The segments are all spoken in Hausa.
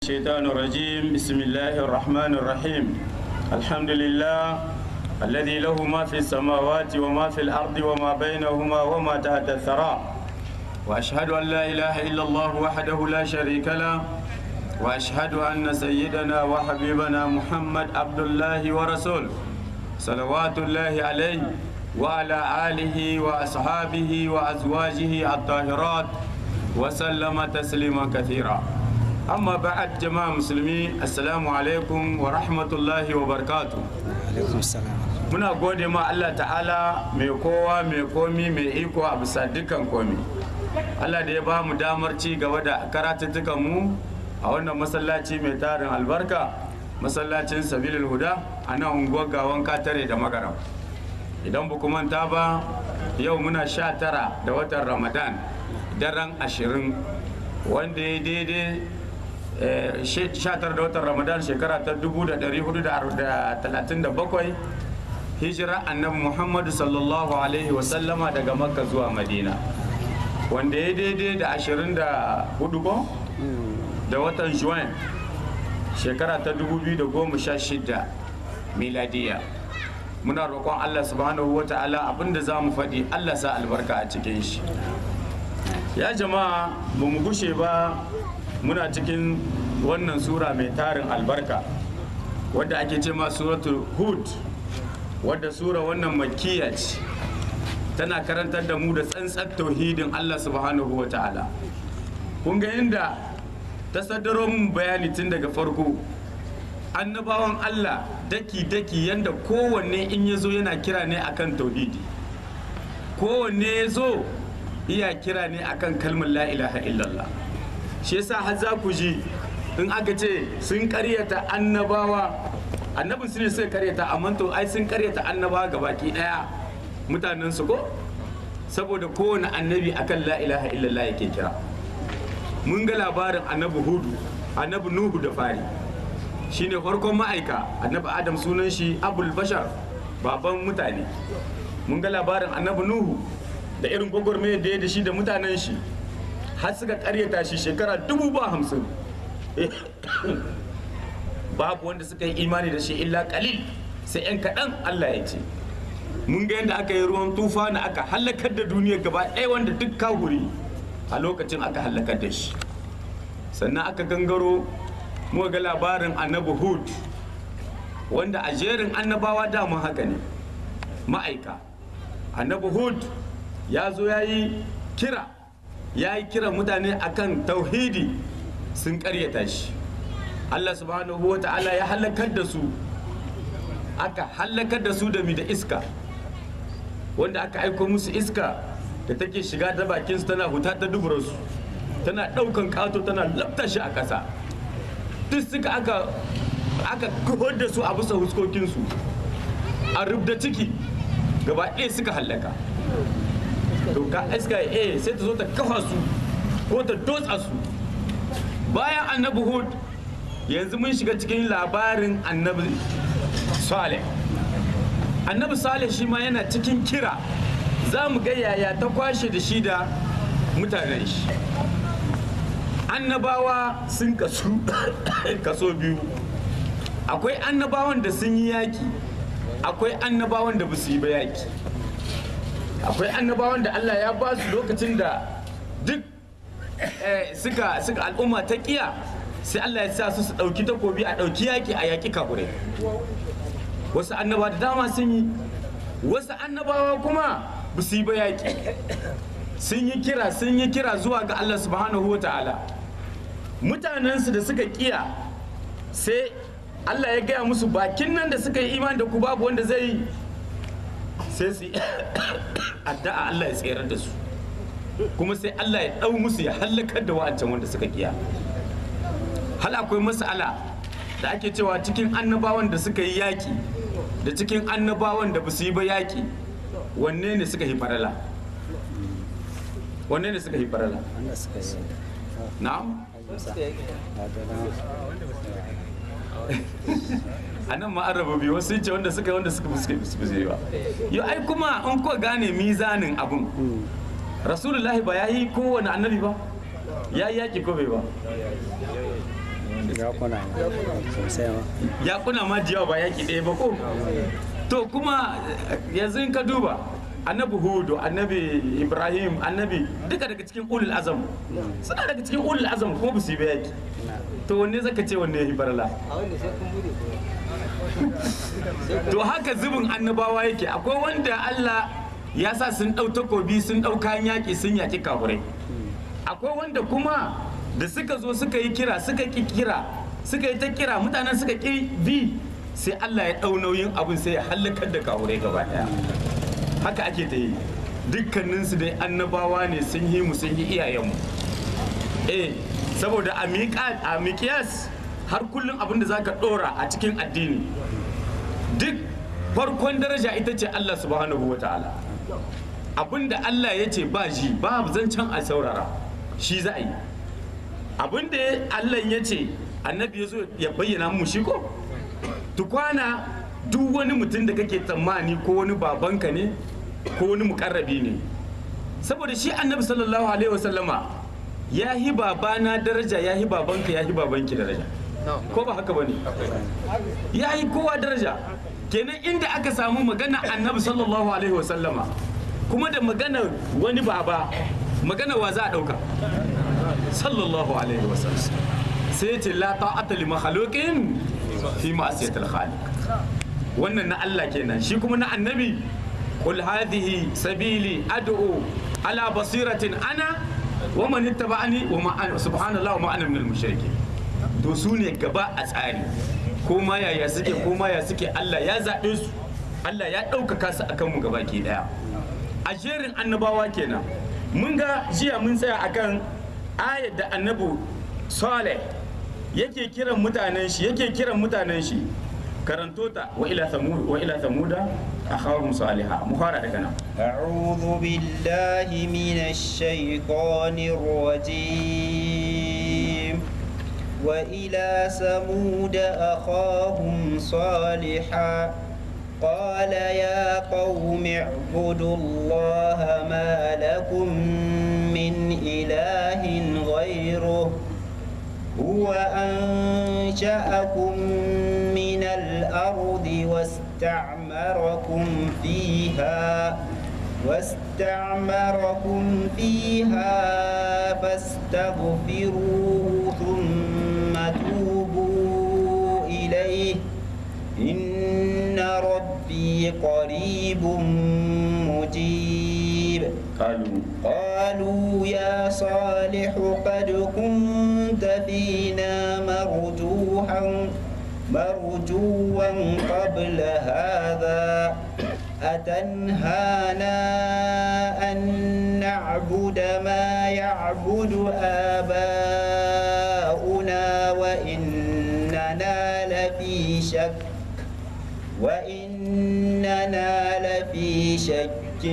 الشيطان الرجيم بسم الله الرحمن الرحيم الحمد لله الذي له ما في السماوات وما في الأرض وما بينهما وما تحت الثرى وأشهد أن لا إله إلا الله وحده لا شريك له وأشهد أن سيدنا وحبيبنا محمد عبد الله ورسوله صلوات الله عليه وعلى آله وأصحابه وأزواجه الطاهرات وسلم تسليما كثيرا amma ba'ad jama'a musulmi assalamu alaikum wa rahmatullahi wa barakatu alaikum salam muna gode ma Allah ta'ala mai kowa mai komi mai iko a bisa dukkan komi Allah da ya ba mu damar ci gaba da karatuttukan mu a wannan masallaci mai tarin albarka masallacin sabilil huda a nan unguwar gawan katare da magara idan ba manta ba yau muna sha tara da watan ramadan daren ashirin wanda ya daidai 19 da watan ramadan shekara ta 1437 hijira annabi muhammadu sallallahu alaihi wasallama daga makka zuwa madina wanda ya daidai da 24 ko da watan juwan shekara ta 2016 miladiya muna roƙon allah subhanahu wa ta'ala abinda za mu faɗi allah sa albarka a cikin shi ya jama'a ba mu gushe ba muna cikin wannan sura mai tarin albarka wadda ake ce ma suratul hud wadda sura wannan makkiya ce tana karantar da mu da tsantsar tauhidin Allah subhanahu wa ta'ala kun ga inda ta saddaro mun bayani tun daga farko annabawan Allah daki-daki yanda kowanne in ya zo yana kira ne akan tauhidi kowanne ya zo iya kira ne akan kalmar la ilaha illallah shi yasa har za ku ji in aka ce sun karyata annabawa annabin su ne suka karyata amma to ai sun karyata annabawa ga baki daya mutanen su ko saboda kowane annabi akan la ilaha illallah yake kira mun ga labarin annabi hudu annabi nuhu da fari shine farkon ma'aika annabi adam sunan shi abul bashar baban mutane mun ga labarin annabi nuhu da irin gwagwarmayar da ya da shi da mutanen shi har suka karyata shi shekara dubu ba hamsin babu wanda suka yi imani da shi illa kalil sai yan kaɗan Allah ya ce mun ga yadda aka yi ruwan tufa na aka halakar da duniya gaba ɗaya wanda duk kahuri a lokacin aka halakar da shi sannan aka gangaro muka ga labarin annabi hud wanda a jerin annabawa damun haka ne ma'aika annabi hud ya zo ya yi kira ya yi kira mutane akan tauhidi sun karyata shi Allah subhanahu wa ta'ala ya halakar da su aka halakar da su da mi da iska wanda aka aiko musu iska da take shiga ta bakin su tana huta ta duburarsu tana daukan kato tana lafta shi a ƙasa duk suka aka aka kuhar da su a bisa huskokinsu a rubda ciki gaba ɗaya suka halaka to ka iska eh sai ta zo ta kafa su ko ta dotsa su bayan annabi hud yanzu mun shiga cikin labarin annabi saleh annabi saleh shi ma yana cikin kira za mu ga yaya ta kwashe da shi da mutanen shi annabawa sun kasu kaso biyu akwai annabawan da sun yi yaki akwai annabawan da ba su yi ba yaki akwai annabawan da Allah ya ba su lokacin da duk suka suka al'umma ta kiya sai Allah ya sa su su dauki takobi a dauki yaki a yaki kafirai wasu annabawa da dama sun yi wasu annabawa kuma ba su yi ba yaki sun yi kira sun yi kira zuwa ga Allah subhanahu wa ta'ala mutanensu da suka kiya sai Allah ya gaya musu bakin nan da suka yi imani da ku babu wanda zai yi sai su addu'a Allah ya tserar da su kuma sai Allah ya ɗau musu ya hallakar da wa'ancan wanda suka kiya hal akwai mas'ala da ake cewa cikin annabawan da suka yi yaƙi da cikin annabawan da ba su yi ba yaƙi wanne ne suka yi farala wanne ne suka yi farala wanda suka yi na'am a nan ma an raba biyu wasu ce wanda suka yi wanda suka suka suka yi ba yau ai kuma in ko gane mizanin abun rasulullahi ba ya yi kowane annabi ba ya yi yaƙi ko bai ba ya kuna sosai ma ya kuna ma jiyawa ba yaki ɗaya ba ko to kuma yanzu in ka duba annabi hudu annabi ibrahim annabi duka daga cikin ulul azam suna daga cikin ulul azam kuma ba su yi ba yaki to wanne zaka ce wanne ya yi barala to haka zubin annabawa yake akwai wanda Allah ya sa sun ɗau takobi sun ɗau kayan yaƙi sun yaƙi kafurai akwai wanda kuma da suka zo suka yi kira suka ki kira suka yi ta kira mutanen suka ki bi sai Allah ya ɗau nauyin abin sai ya hallakar da kafurai gaba ɗaya haka ake ta yi dukkaninsu dai annabawa ne sun yi mu sun yi iyayenmu eh saboda a miƙa- a miƙiyas har kullum abin da zaka ɗora a cikin addini duk farkon daraja ita ce Allah subhanahu wa ta'ala abinda Allah ya ce ba ji ba zancen a saurara shi za a yi abinda Allah ya ce annabi ya zo ya bayyana mu shi ko tukwana duk wani mutum da kake tsammani ko wani babanka ne ko wani mukarrabi ne saboda shi annabi sallallahu alaihi wasallama ya hi babana daraja ya hi babanka ya hi babanki daraja ko ba haka bane ya yi kowa daraja kenan inda aka samu magana annabi sallallahu alaihi wasallama kuma da magana wani baba magana wa za a dauka sallallahu alaihi wasallam sai ya ce la ta'ata li makhluqin fi ma'siyatil khaliq wannan na Allah kenan shi kuma na annabi qul hadhihi sabili ad'u ala basiratin ana wa man ittaba'ani wa ma ana subhanallahi wa ma ana minal mushrikin to su ne gaba a tsari ko ma yaya suke ko ma ya suke Allah ya zaɓe su Allah ya ɗaukaka su akan mu gaba ke ɗaya a jerin annabawa kenan mun ga jiya mun tsaya akan ayar da annabu Saleh yake kiran mutanen shi yake kiran mutanen shi karanto ta wa ila thamud wa ila thamuda akhahum salihah mu fara daga nan أعوذ بالله من الشيطان الرجيم وإلى ثمود أخاهم صالحا قال يا قوم اعبدوا الله ما لكم من إله غيره هو أنشأكم من الأرض واستعمركم فيها واستعمركم فيها فاستغفروه ثم توبوا إليه إن ربي قريب مجيب qalu قالوا يا صالح قد كنت فينا مرجوحا مرجوا قبل هذا أتنهانا أن نعبد ما يعبد آباؤنا وإننا لفي شك وإننا لفي شك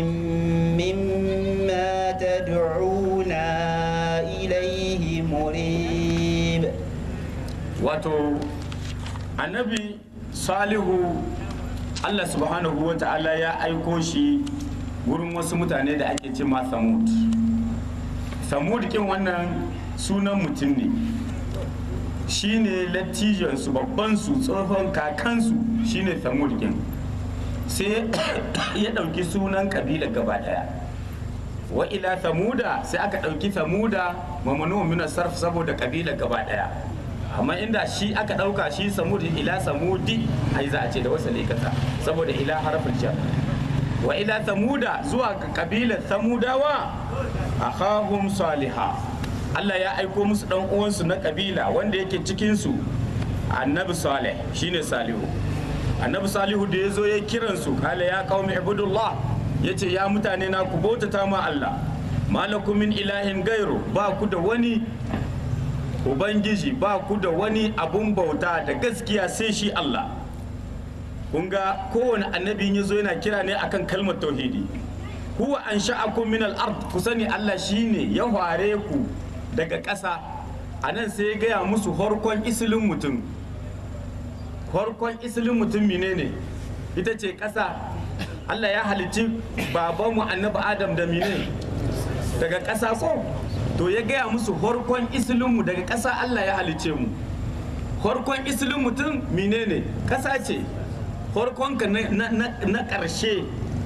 مما تدعونا إليه مريب wato annabi salihu allah subhanahu wa ta'ala ya aiko shi wurin wasu mutane da ake ce ma samud samud kin wannan sunan mutum ne shine lattijansu babbansu tsohon kakansu shine samud kin sai ya ɗauki sunan kabila gaba ɗaya wa ila samuda sai aka ɗauki samuda mamanu min sarf saboda kabila gaba ɗaya amma inda shi aka ɗauka shi samudi ila samudi ai za a ce da wasa kasa saboda ila harfin jar wa ila samuda zuwa ga kabilar samudawa akhahum saliha Allah ya aiko musu dan uwansu na kabila wanda yake cikin su annabi salih shine salihu annabi salihu da ya zo ya kiransu kala ya qaumi ibudullah yace ya mutane na ku bautata ma Allah malakum min ilahin gairu ba ku da wani ubangiji ba ku da wani abun bauta da gaskiya sai shi Allah kun ga kowane annabi ya zo yana kira ne akan kalmar tauhidi huwa an sha'akum min al-ard ku sani Allah shine ya hware ku daga ƙasa a nan sai ya gaya musu horkon isilin mutum horkon isilin mutum menene ita ce ƙasa Allah ya halicci babanmu annabi Adam da mine daga ƙasa ko to ya gaya musu horkon isilinmu daga ƙasa Allah ya halicce mu farkon isilin mutum menene ƙasa ce farkonka na ƙarshe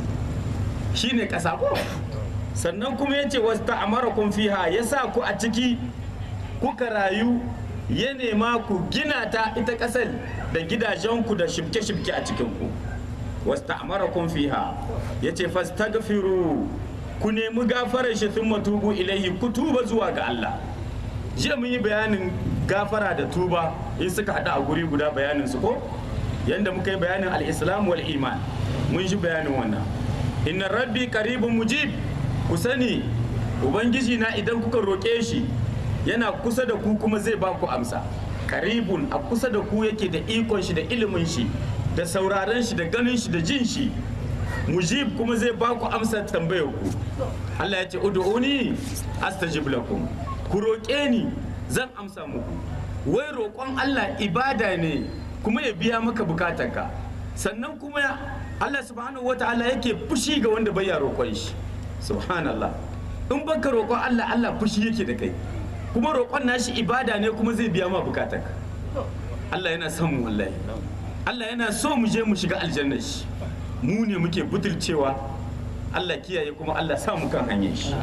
shine ƙasa ko sannan kuma ya ce wasu ta'amara kun fiha ya sa ku a ciki kuka rayu ya nema ku gina ta ita ƙasar da gidajenku da shibke-shibke a cikinku wasu ta'amara kun fiha ya ce fastagfiru ku nemi gafarar shi sun matubu ilaihi ku tuba zuwa ga Allah jiya mun yi bayanin gafara da tuba in suka haɗu a guri guda bayanin su ko yanda muka yi bayanin al-islam wal iman mun shi bayanin wannan inna rabbi qaribun mujib ku sani ubangiji na idan kuka roƙe shi yana kusa da ku kuma zai ba ku amsa karibun a kusa da ku yake da ikon shi da ilimin shi da sauraron shi da ganin shi da jin shi mujib kuma zai ba ku amsa tambayar ku Allah ya ce ud'uni astajib lakum ku roƙe ni zan amsa muku wai roƙon Allah ibada ne kuma ya biya maka bukatarka sannan kuma Allah subhanahu wataala yake fushi ga wanda bai ya roƙon shi subhanallah in baka roƙon Allah Allah fushi yake da kai kuma roƙon nashi ibada ne kuma zai biya ma bukatarka Allah yana son mu wallahi Allah yana so mu je mu shiga aljanna shi mu ne muke butulcewa Allah kiyaye kuma Allah sa mu kan hanyar shi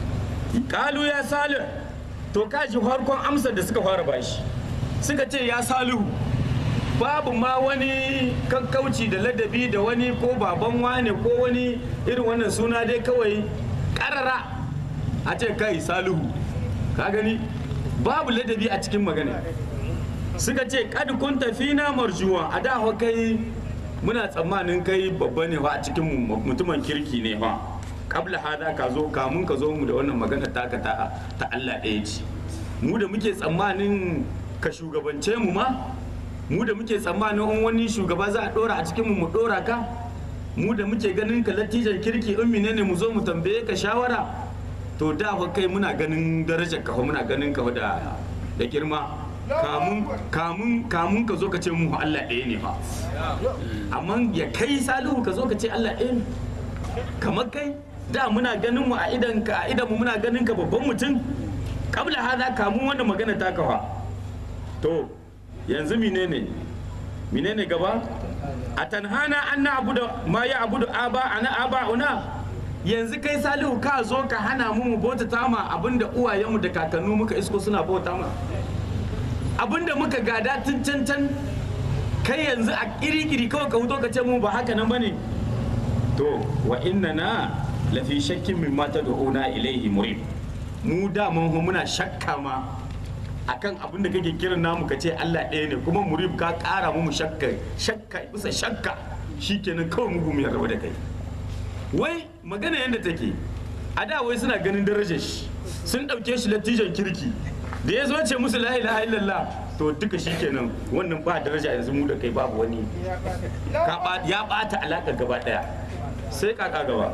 kalu ya salih to kaji farkon amsar da suka fara bashi suka ce ya salihu babu ma wani kakkauci da ladabi da wani ko baban wane ko wani irin wannan suna dai kawai karara a ce kai salihu ka gani babu ladabi a cikin magana suka ce kad kun tafi na marjuwa a da kai muna tsammanin kai babba ne fa a cikin mutumin kirki ne fa kabla hada ka zo kamun ka zo mu da wannan magana taka ta ta Allah ɗaya ce mu da muke tsammanin ka shugabance mu ma mu da muke tsammanin in wani shugaba za a dora a cikin mu mu dora ka mu da muke ganin ka latijan kirki in menene mu zo mu tambaye ka shawara to da fa kai muna ganin darajar ka muna ganin ka da da girma kamun kamun kamun ka zo ka ce mu Allah ɗaya ne fa amma ya kai salihu ka zo ka ce Allah ɗaya ne kamar kai da muna ganin mu a idan ka a idan mu muna ganin ka babban mutum kabla hada kamun wanda magana ta kafa to yanzu menene menene gaba a tanhana an na abu da ma ya abu da aba ana aba una yanzu kai salihu ka zo ka hana mu mu bauta ma abinda uwayenmu da kakannu muka isko suna bauta ma abinda muka gada tun can can kai yanzu a kiri-kiri kawai ka huto ka ce mu ba haka nan bane to wa inna na lafi shakkin min mata da ona ilaihi murim mu da mun muna shakka ma akan abin da kake kiran namu ka ce Allah ɗaya ne kuma murib ka ƙara mu shakka shakka bisa shakka shikenan kawai mu mu yarda da kai wai magana yadda take a da wai suna ganin darajar shi sun ɗauke shi latijan kirki da ya zo ce musu la ilaha illallah to duka shikenan wannan ba daraja yanzu mu da kai babu wani ya ɓata alaƙa gaba ɗaya sai kaka gaba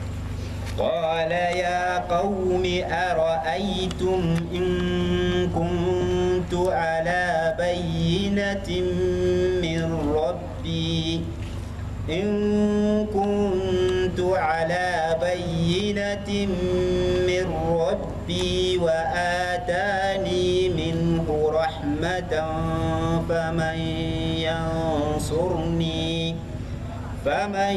قال يا قوم أرأيتم إن كنت على بينة من ربي إن كنت على بينة من ربي وآتاني منه رحمة فمن ينصرني فمن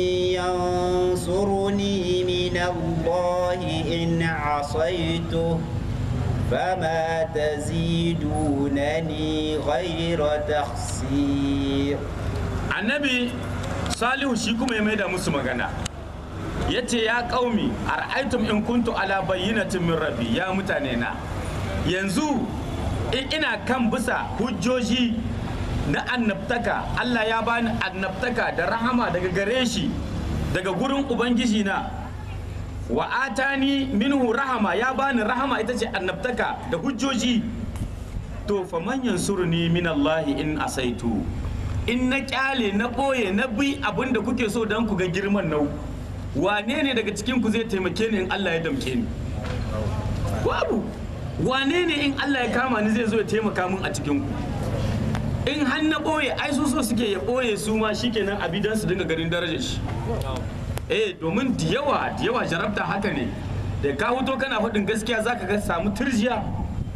ينصرني من الله إن عصيته فما تزيدونني غير تخسير annabi salihu shi kuma ya maida musu magana ya ce ya kaumi a ra'aitum in kuntu ala bayyinatin min rabbi ya mutane na yanzu in ina kan bisa hujjoji na annabtaka Allah ya bani annabtaka da rahama daga gare shi daga gurin ubangiji na wa atani minhu rahama ya bani rahama ita ce annabtaka da hujjoji to fa man yansuruni min Allah in asaitu in na kyale na boye na bi abin da kuke so don ku ga girman nau wane ne daga cikin ku zai taimake ni in Allah ya damke ni babu wane ne in Allah ya kama ni zai zo ya taimaka min a cikin ku in har na ɓoye ai su so suke ya ɓoye su ma shikenan abi dan su dinga garin darajar shi eh domin da yawa da yawa jarabta haka ne da ka huto kana faɗin gaskiya zaka ga samu turjiya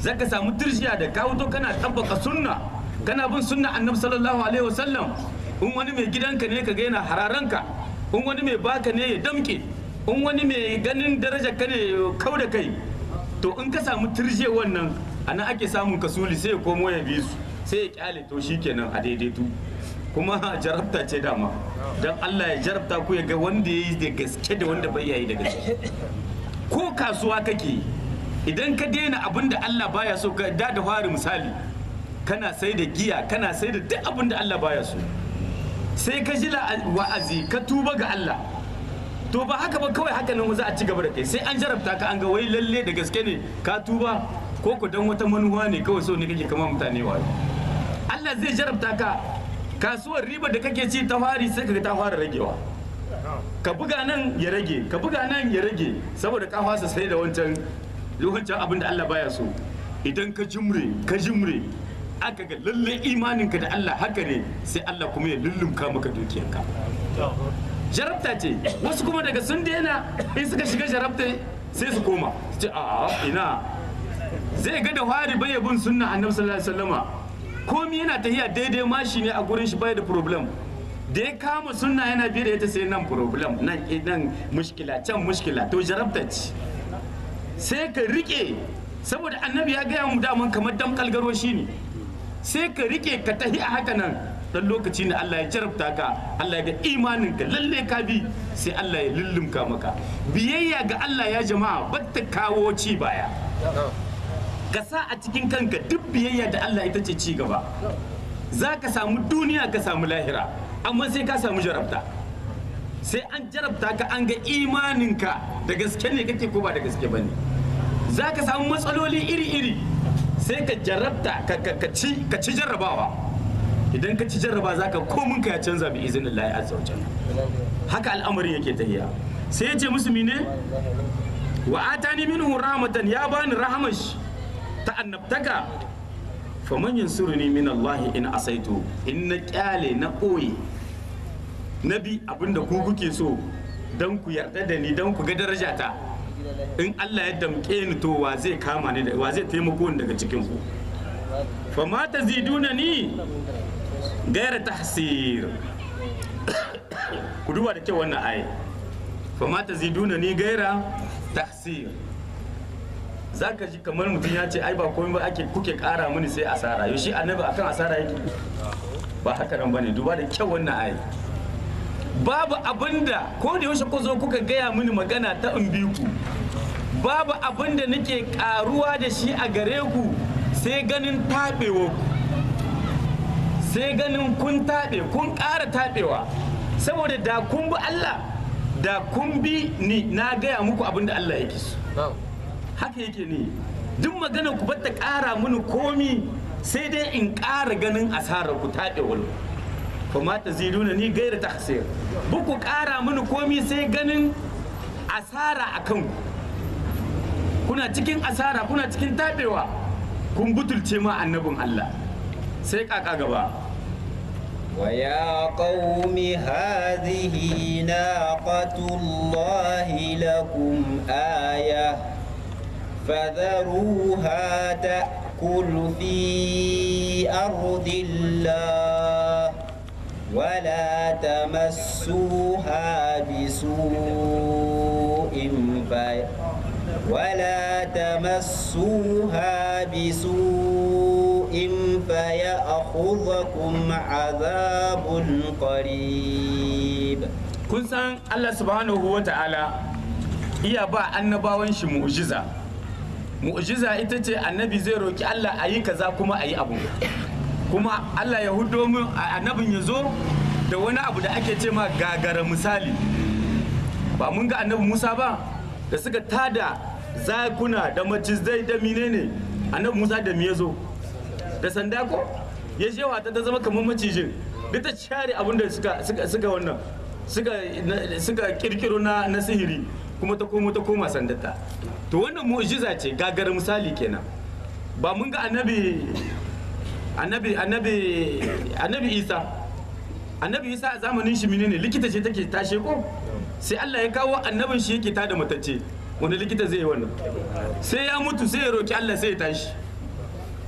zaka samu tirjiya da ka wuto kana tabbaka sunna kana bin sunna annabi sallallahu alaihi wasallam in wani mai gidanka ne ka ga yana hararanka in wani mai baka ne ya damke in wani mai ganin darajar ka ne ya kau da kai to in ka samu tirje wannan ana ake samun kasuli sai ya komo ya bi su sai ya kyale to shikenan a daidaitu kuma jarabta ce dama don Allah ya jarabta ku ya ga wanda ya yi da gaske da wanda bai yi da gaske ko kasuwa kake idan ka daina abin da Allah baya so ka da da fari misali kana sai da giya kana sai da duk abin da Allah baya so sai ka ji wa'azi ka tuba ga Allah to ba haka ba kawai haka nan za a ci gaba da kai sai an jarabta ka an ga wai lalle da gaske ne ka tuba ko ku dan wata manuwa ne kawai so ne kake kama mutane wa Allah zai jarabta ka kasuwar riba da kake ci ta fari sai kaga ta fara ragewa ka buga nan ya rage ka buga nan ya rage saboda ka fasa sai da wancan wancan abin da Allah baya so idan ka jimre ka jimre aka ga lalle imaninka da Allah haka ne sai Allah kuma ya lullumka maka dukiyarka jarabta ce wasu kuma daga sun daina in suka shiga jarabta sai su koma su ce a ina zai ga da fari bai bin sunna annabi sallallahu alaihi wasallama komi yana tafiya daidai mashi ne a gurin shi bai da problem da ya kama sunna yana biye da ita sai nan problem nan nan mushkila can mushkila to jarabta ce sai ka rike saboda annabi ya gaya mu daman kamar damkal garo shi ne sai ka rike ka tahi a haka nan dan lokaci ne Allah ya jarabta ka Allah ya ga imanin ka lalle ka bi sai Allah ya lullumka maka biyayya ga Allah ya jama'a batta kawo ci baya ka sa a cikin kanka duk biyayya da Allah ita ce ci gaba za ka samu duniya ka samu lahira amma sai ka samu jarabta sai an jarabta ka an ga imaninka da gaske ne kake ko ba da gaske ba ne za ka samu matsaloli iri-iri sai ka jarabta ka ci jarrabawa idan ka ci jarraba za ka komin ka ya canza bi izinin lahi azza haka al'amarin yake tahiya sai ya ce musu mine wa atani minhu rahmatan ya bani rahamash ta annabtaka faman yansuruni min Allah in asaitu in na kyale na ɓoye na bi abinda ku kuke so don ku yarda da ni don ku ga darajata in Allah ya damƙe ni to wa zai kama ni wa zai taimako ni daga cikin ku fama taziduna ni gaira tahsir ku duba da kyau wannan aya fama taziduna ni gaira tahsir za ka ji kamar mutum ya ce ai ba komai ba ake kuke kara mini sai asara yau shi annabi akan asara yake ba haka nan bane duba da kyau wannan ayi babu abinda ko da yaushe ku zo kuka gaya mini magana ta in bi ku babu abinda nake karuwa da shi a gare ku sai ganin taɓewa ku sai ganin kun taɓe kun ƙara taɓewa saboda da kun bi Allah da kun bi ni na gaya muku abinda Allah yake so haka yake ne duk magana ku bata ƙara mini komi sai dai in ƙara ganin asarar ku taɗe wani kuma ta ziduna ni gaira ta hasir buku ƙara mini komi sai ganin asara a kanku kuna cikin asara kuna cikin taɓewa kun butulce ma annabin Allah sai kaka gaba ويا قوم هذه ناقة الله لكم آية فذروها تأكل في أرض الله ولا تمسوها بسوء في ولا تمسوها بسوء فيأخذكم عذاب قريب kun san Allah subhanahu wa ta'ala iya ba annabawan shi mu'jiza mu'jiza ita ce annabi zai roki Allah a yi kaza kuma a yi abu kuma Allah ya hudo mu annabin ya zo da wani abu da ake ce ma gagara misali ba mun ga annabi Musa ba da suka tada zakuna da macizai da menene annabi Musa da me ya zo da sanda ko ya je wata ta zama kamar macijin duk ta share abin da suka suka wannan suka suka kirkiro na na sihiri kuma ta komo ta koma sandata to wannan mu'jiza ce gagara misali kenan ba mun ga annabi annabi annabi annabi Isa annabi Isa a zamanin shi menene likita ce take tashe ko sai Allah ya kawo annabin shi yake tada matacce wanda likita zai yi wannan sai ya mutu sai ya roki Allah sai ya tashi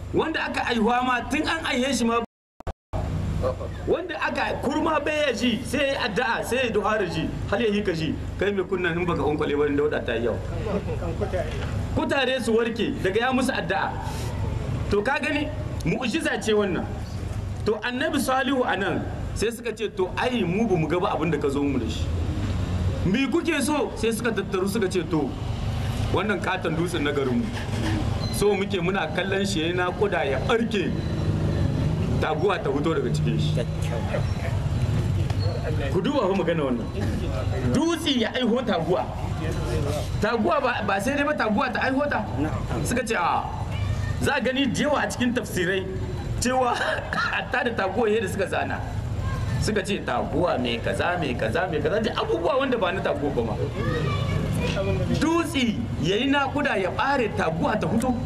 wanda aka aihuwa ma tun an aihe shi ma wanda aka kurma bai ya ji sai ya yi addu'a sai ya duhara ji hal ya hika ji kai mai kunnan in baka unkwale wani dauda ta yi yau kutare su warke daga ya musu addu'a to ka gani mu'jiza ce wannan to annabi salihu a nan sai suka ce to ai mu ba mu gaba abin da ka zo mu da shi me kuke so sai suka tattaru suka ce to wannan katon dutsen na garinmu so muke muna kallon shi na kuda ya barke taguwa ta fito daga cikin shi ku duba fa magana wannan dutse ya aiho taguwa taguwa ba- ba sai dai ba taguwa ta aiho ta suka ce a za a gani da yawa a cikin tafsirai cewa hatta da taguwa yadda suka zana suka ce taguwa mai kaza mai kaza mai kaza da abubuwa wanda ba na taguwa ba ma dutse ya yi nakuda ya bare taguwa ta fito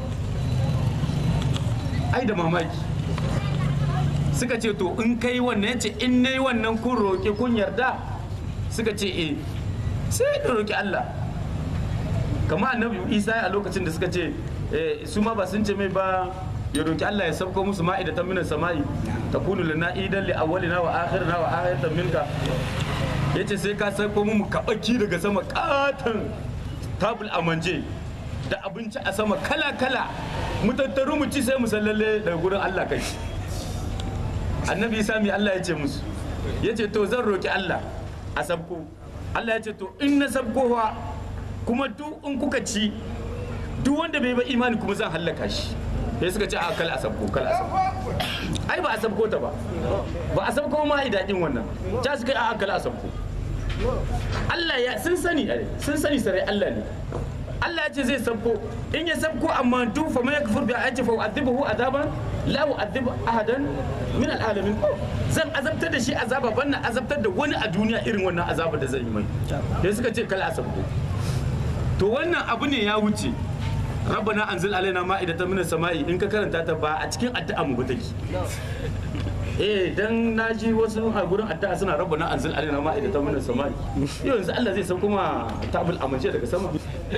ai da mamaki suka ce to in kai wannan yace in nayi wannan kun roƙi kun yarda suka ce eh sai da roƙi Allah kama annabi Isa a lokacin da suka ce eh, su ma ba sun ce mai ba ya roƙi Allah ya sauko musu ma'idatan minas sama'i takunu lana idan li awwalina wa akhirina wa ayatan minka yace sai ka sauko mu kabaki daga sama katan tabul amanje da abinci a sama kala kala mu tattaru mu ci sai mu sallalle daga gurin Allah kai annabi isa mai Allah ya ce musu ya ce to zan roki Allah a sabko Allah ya ce to in na sabko wa kuma duk in kuka ci duk wanda bai ba imani kuma zan hallaka shi sai suka ce a kal a sabko kal a sabko ai ba a sabko ta ba ba a sabko ma ai daɗin wannan ta suka yi a kal a sabko Allah ya sun sani ai, sun sani sarai Allah ne Allah ya ce zai sabko in ya sabko amma duk fa man yakfur bi ayati fa u'adhibuhu azaban la u'adhibu ahadan min al'alamin zan azabtar da shi azaba banna azabtar da wani a duniya irin wannan azaba da zan yi mai sai suka ce kala sabko to wannan abu ne ya wuce rabbana anzil alaina ma'idatan minas sama'i in ka karanta ta ba a cikin addu'a mu ba take eh dan naji wasu a gurin addu'a suna rabbana anzil alaina ma'idatan minas sama'i yau yanzu Allah zai sauko ma tabul amince daga sama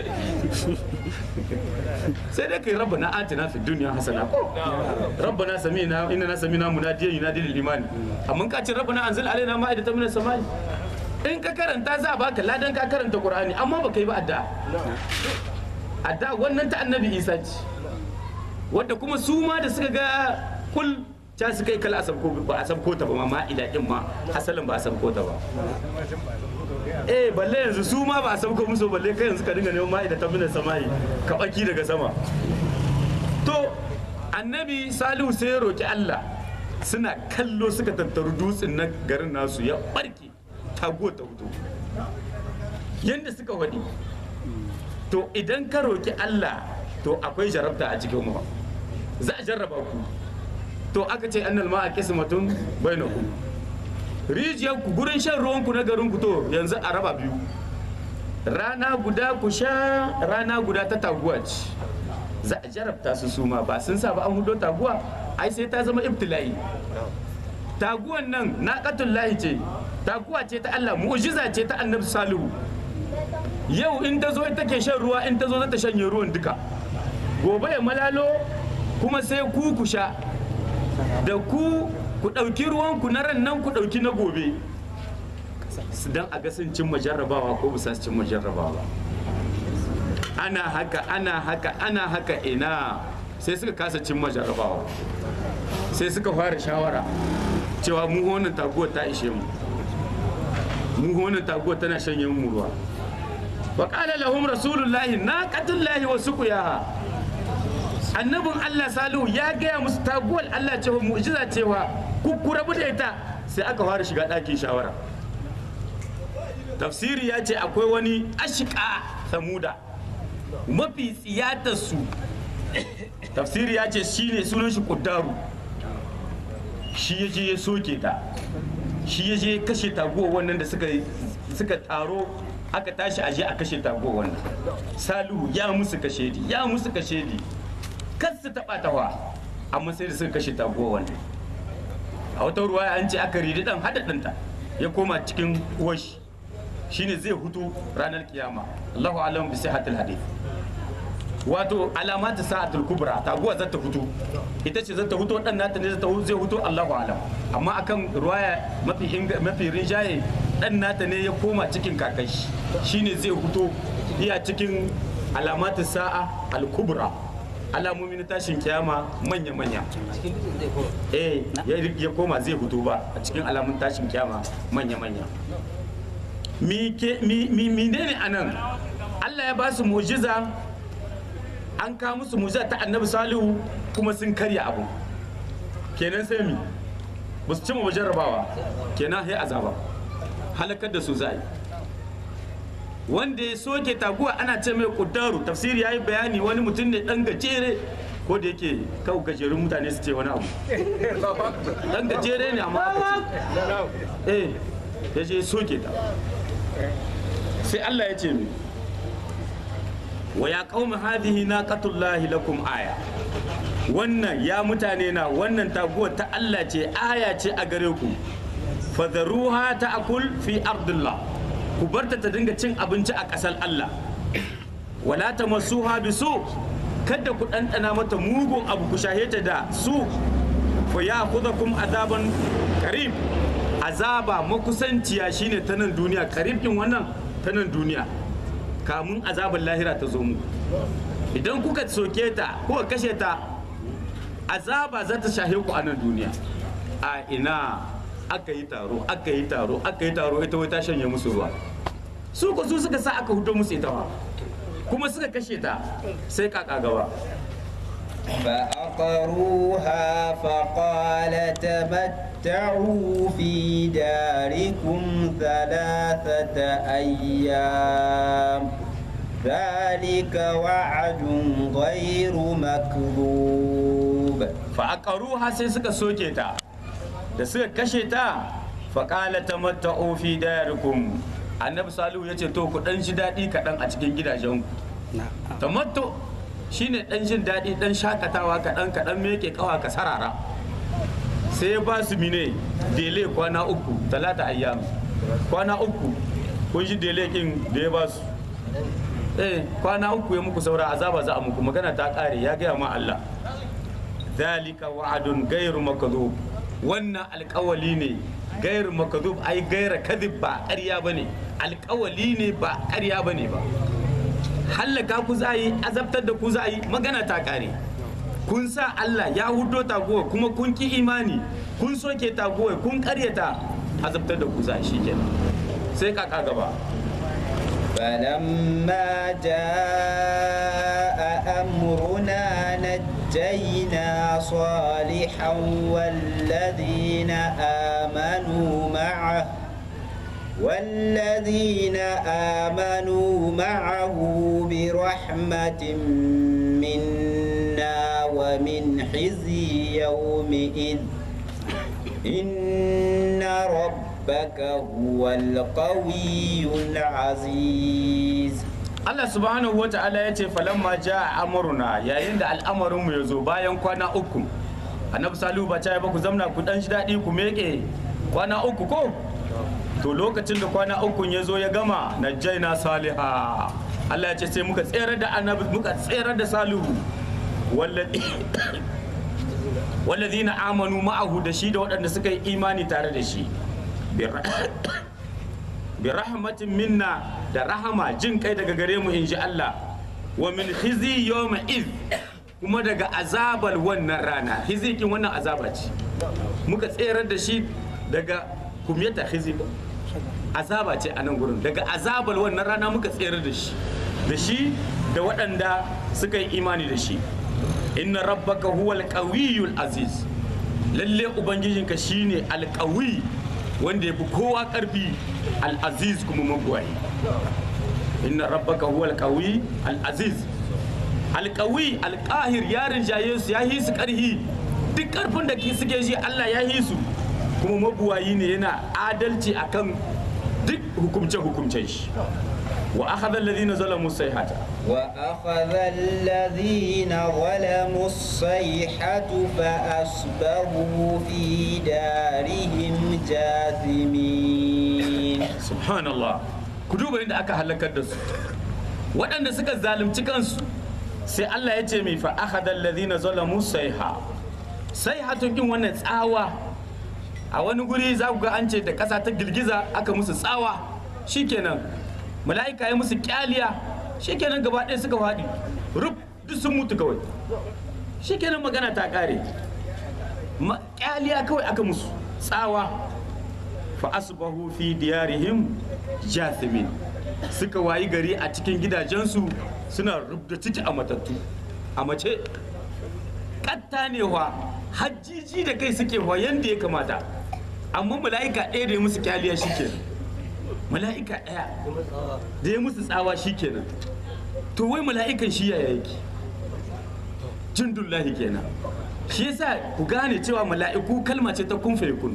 sai dai kai rabbana atina fid dunya hasana ko rabbana samina inna samina munadiyan yunadi lil imani amma ka ce rabbana anzil alaina ma'idatan minas sama'i in ka karanta za a baka ladan ka karanta qur'ani amma baka yi ba addu'a addu'a wannan ta annabi isa ce wadda kuma su ma da suka ga kul ta su kai kala a sabko ba a sabko ta ba ma ma'ida din ma asalin ba a sabko ta ba eh balle yanzu su ma ba a sabko musu balle kai yanzu ka dinga neman ma'ida ta minan sama'i ka baki daga sama to annabi salihu sai ya roki Allah suna kallo suka tattaru dutsen na garin nasu ya barke tago ta fito yanda suka wadi to idan ka roki Allah to akwai jarabta a cikin mu za a jarraba ku to aka ce annal ma a kismatun bainakum rijiyar ku gurin shan ruwan ku na garin ku to yanzu a raba biyu rana guda ku sha rana guda ta taguwa ce za a jarabta su suma ba sun sa ba an hudo taguwa ai sai ta zama ibtila'i taguwan nan naqatul lahi ce taguwa ce ta Allah mu'jiza ce ta annabi salihu yau in ta zo ita ke shan ruwa in ta zo za ta shanye ruwan duka gobe ya malalo kuma sai ku ku sha da ku ku ɗauki ruwanku na ran nan ku ɗauki na gobe don a ga sun cimma jarrabawa ko bisa su cimma jarrabawa ana haka ana haka ana haka ina sai suka kasa cimma jarrabawa sai suka fara shawara cewa mu wannan taguwar ta ishe mu mu wannan taguwar tana shanye mu ruwa wa qala lahum rasulullahi naqatullahi wa suqiyaha annabin Allah Salihu ya gaya musu taguwar Allah cewa mu'jiza cewa ku ku rabu da ita sai aka fara shiga ɗakin shawara tafsiri ya ce akwai wani ashika samuda mafi tsiyatar su tafsiri ya ce shine sunan shi kuddaru shi ya je ya soke ta shi ya je ya kashe taguwar wannan da suka suka taro aka tashi aje a kashe taguwar wannan salihu ya musu kashedi ya musu kashedi kan su taɓa tawa amma sai da suka kashe taguwa wannan a wata ruwa an ce aka ridi dan hada ɗanta ya koma cikin uwashi shine zai hutu ranar kiyama Allahu alam bi sihhatil hadith wato alamatu sa'atul kubra taguwa zata fito ita ce zata fito dan nata ne zata zai fito Allahu alam amma akan ruwaya mafi inga- mafi rinjaye dan nata ne ya koma cikin kakashi shine zai fito iya cikin alamatu sa'a al kubra alamomi na tashin kiyama manya manya eh ya ya koma zai fito ba a cikin alamun tashin kiyama manya manya mi ke mi mi menene anan Allah ya ba su mu'jiza an kawo musu mu'jiza ta Annabi Salihu kuma sun karya abu kenan sai mi ba su cimma jarrabawa kenan sai azaba halakar da su zai wanda ya soke taguwa ana ce mai kudaru tafsiri ya yi bayani wani mutum ne dan gajere ko da yake kawo gajerun mutane su ce wani abu dan gajere ne amma aka ce eh ya je soke ta sai Allah ya ce mi wa ya qaumi hadhihi naqatullahi lakum aya wannan ya mutane na wannan taguwa ta Allah ce aya ce a gare ku fadaruha ta'kul fi ardillah ku barta ta dinga cin abinci a ƙasar Allah wala tamassuha bisu kada ku ɗanɗana mata mugun abu ku shahe ta da su fa ya kum azaban karim azaba makusanciya shine ta nan duniya karib din wannan ta nan duniya kamun azaban lahira ta zo mu idan kuka soke ta kuka kashe ta azaba za ta shahe ku a nan duniya a ina aka yi taro aka yi taro aka yi taro ita wai ta shanye musu ruwa su ko su suka sa aka hudo musu ita ma kuma suka kashe ta sai kaka gaba فأقروها فقال تمتعوا في داركم ثلاثة أيام ذلك وعد غير مكذوب fa'aqaruha sai suka soke ta da suka kashe ta faqala tamatta'u fi darikum annabi salihu yace to ku dan ji dadi kaɗan a cikin gidajenku tamattu shine dan jin dadi dan shakatawa kaɗan kaɗan meke kawa ka sarara sai ya ba su mine dele kwana uku talata ayyam kwana uku kun ji dele kin da ya ba su eh kwana uku ya muku saura azaba za a muku magana ta kare ya gaya ma Allah zalika wa'adun gairu makadhub wannan alkawali ne gairu makadhub ai gaira kadhib ba ƙarya bane alkawali ne ba ƙarya bane ba hallaka ku za yi azabtar da ku za yi magana ta kare kun sa Allah ya hudo taguwa kuma kun ki imani kun soke taguwa kun karyata azabtar da ku za shi kenan sai kaka gaba فلما جاء أمرنا نجينا صالحا والذين آمنوا معه والذين آمنوا معه برحمة منا ومن خزي يومئذ إن ربك هو القوي العزيز Allah subhanahu wa ta'ala ya ce falamma ja amuruna yayin da al'amarinmu ya zo bayan kwana uku annabi salihu ba ta ba ku zamna ku dan shi daɗi ku meke kwana uku ko to lokacin da kwana uku ya zo ya gama najjaina saliha Allah ya ce sai muka tsere da annabi muka tsere da salihu wallazi wallazina amanu ma'ahu da shi da waɗanda suka yi imani tare da shi bi rahmatin minna da rahama jin kai daga gare mu in ji Allah wa min khizi yawma iz kuma daga azabar wannan rana hizikin wannan azaba ce muka tserar da shi daga kumyata khizi ko azaba ce a nan gurin daga azabar wannan rana muka tserar da shi da shi da waɗanda suka yi imani da shi inna rabbaka huwal qawiyyul aziz lalle ubangijinka shine alqawi wanda ya fi kowa ƙarfi al'aziz kuma magwayi inna rabbaka huwa alƙawi al'aziz alƙawi alƙahir ya rinjaye su ya yi su ƙarhi duk ƙarfin da suke shi Allah ya yi su kuma mabuwayi ne yana adalci akan duk hukumce-hukumcen shi wa akhadha alladhina zalamu sayhata وأخذ الذين ظلموا الصيحة فأصبحوا في دارهم جاثمين subhanallah ku duba inda aka halakar da su waɗanda suka zalunci kansu sai Allah ya ce mai fa akhadha alladhina zalamu sayha sayhatun kin wannan tsawa a wani guri za ku ga an ce da ƙasa ta girgiza aka musu tsawa shikenan mala'ika ya musu kyaliya shikenan gaba ɗaya suka faɗi rub duk sun mutu kawai shikenan magana ta ƙare Ma- kyaliya kawai aka musu tsawa fa asbahu fi diyarihim jathimin suka wayi gari a cikin gidajensu suna rubda ciki a matattu a mace katta ne wa hajjiji da kai suke wa yanda ya kamata amma mala'ika ɗaya da ya musu kyaliya shikenan mala'ika ɗaya da ya musu tsawa shikenan to wai mala'ikan shi yaya yake jindullahi kenan shi yasa ku gane cewa mala'iku kalma ce ta kun kun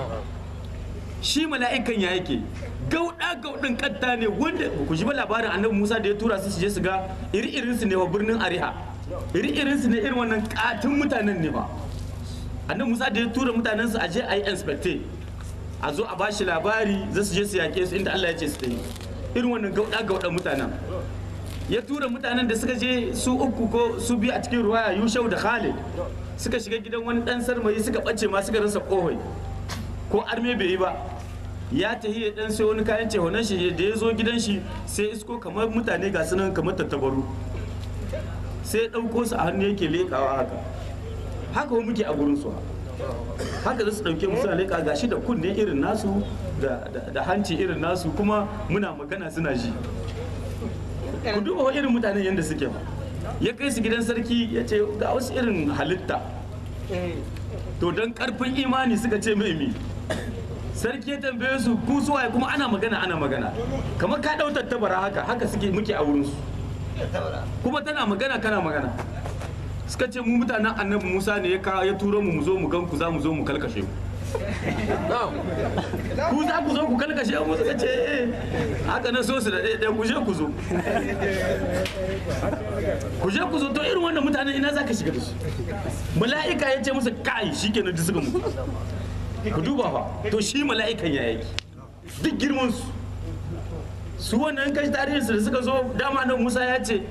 shi mala'ikan ya yake gauda gaudin katta ne wanda ku ji ba labarin annabi Musa da ya tura su su je su ga iri-irin su ne wa birnin Ariha iri-irin su ne irin wannan katin mutanen ne ba annabi Musa da ya tura mutanen su a je a yi inspecte a zo a bashi labari za su je su yake su inda Allah ya ce su ta yi irin wannan gauda gaudan mutanen ya tura mutanen da suka je su uku ko su biyu a cikin ruwaya Yushau da Khalid suka shiga gidan wani dan sarmayi suka bace ma suka rasa kohoi ko arme bai yi ba ya tahi ya dan sai wani kayan cehonan shi da ya zo gidan shi sai isko kamar mutane ga sunan kamar tattabaru sai ya ɗauko su a hannu yake leƙawa haka haka wa muke a gurin su haka za su ɗauke mu suna leƙa gashi da kunne irin nasu da- da da hanci irin nasu kuma muna magana suna ji ku duba wa irin mutanen yadda suke ba ya kai su gidan sarki ya ce ga wasu irin halitta to don karfin imani suka ce mai mi sarki ya tambaye su ku suwaye kuma ana magana ana magana kamar ka dau tattabara haka haka suke muke a wurinsu kuma tana magana kana magana suka ce mu mutanen annabi musa ne ya ka- ya turo mu mu zo mu gan ku za mu zo mu kalkashe ku ku za ku zo ku kalkashe mu suka ce eh haka na so su da ɗaya ɗaya ku je ku zo ku je ku zo to irin wannan mutanen ina za ka shiga da su mala'ika ya ce musu kai shikenan duk suka mutu ku duba fa to shi mala'ikan ya yake duk girman su su wannan kashi tarihin su da suka zo dama nan Musa ya ce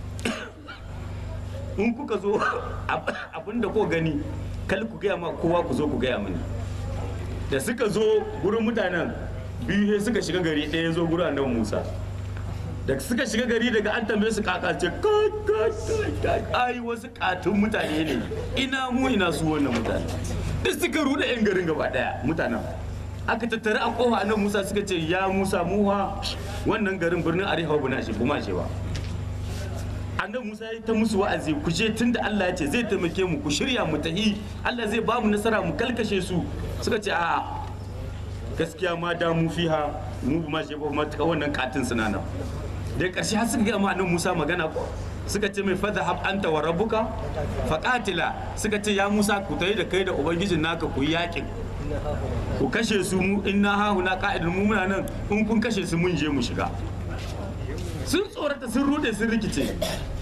in kuka zo abinda ko gani kal ku gaya ma kowa ku zo ku gaya mini da suka zo gurin mutanen biyu sai suka shiga gari ɗaya zo gurin annabi Musa da suka shiga gari daga an tambaye su kaka ce kai kai kai ai wasu katun mutane ne ina mu ina su wannan mutane duk suka rude yan garin gaba daya mutanen aka tattara a kofa annabi Musa suka ce ya Musa muha wannan garin birnin Ariha buna shi kuma ce ba annabi Musa ya ta musu wa'azi ku je tunda Allah ya ce zai taimake mu ku shirya mu tahi Allah zai ba mu nasara mu kalkashe su suka ce a gaskiya ma da mu fiha mu ba ma je ba ma ta wannan katin suna nan da ƙarshe har suka ga ma annabi Musa magana ko suka ce mai fadha hab anta wa rabbuka faqatila suka ce ya Musa ku tayi da kai da ubangijin naka ku yi yakin ku kashe su mu inna ha huna qa'idun mu muna nan in kun kashe su mun je mu shiga sun tsorata sun rude sun rikice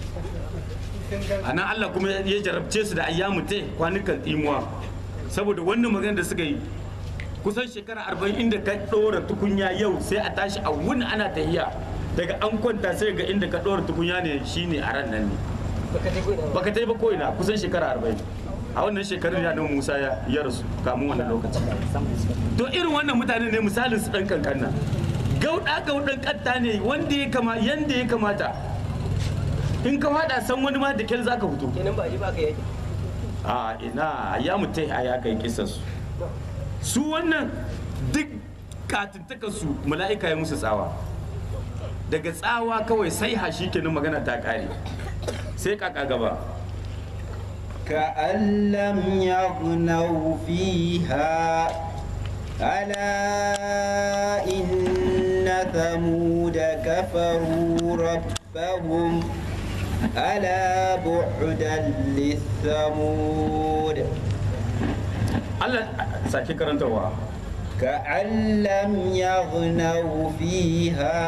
a nan Allah kuma ya jarabce su da ayyamu te kwanukan imuwa saboda wannan magana da suka yi kusan shekara arba'in inda ka ɗora tukunya yau sai a tashi a wuni ana tahiya daga an kwanta sai ga inda ka ɗora tukunya ne shine a ran nan ne baka ta yi ba ko'ina kusan shekara arba'in a wannan shekarun ya nan musa ya ya rasu kamun wannan lokaci to irin wannan mutane ne misalin su ɗan kankan nan gauɗa gauɗan ƙatta ne wanda ya kama yanda ya kamata in ka faɗa san wani ma da kyal zaka fito kenan ba a ji ba ka yaki a ina ya mutai a ya kai kisan su su wannan duk katuntuka su mala'ika ya musu tsawa daga tsawa kawai sai hashi kenan magana ta kare sai kaka gaba كأن لم يغنوا فيها ألا إن ثمود كفروا ربهم ألا بعدا للثمود Allah sake karantarwa كأن لم يغنوا فيها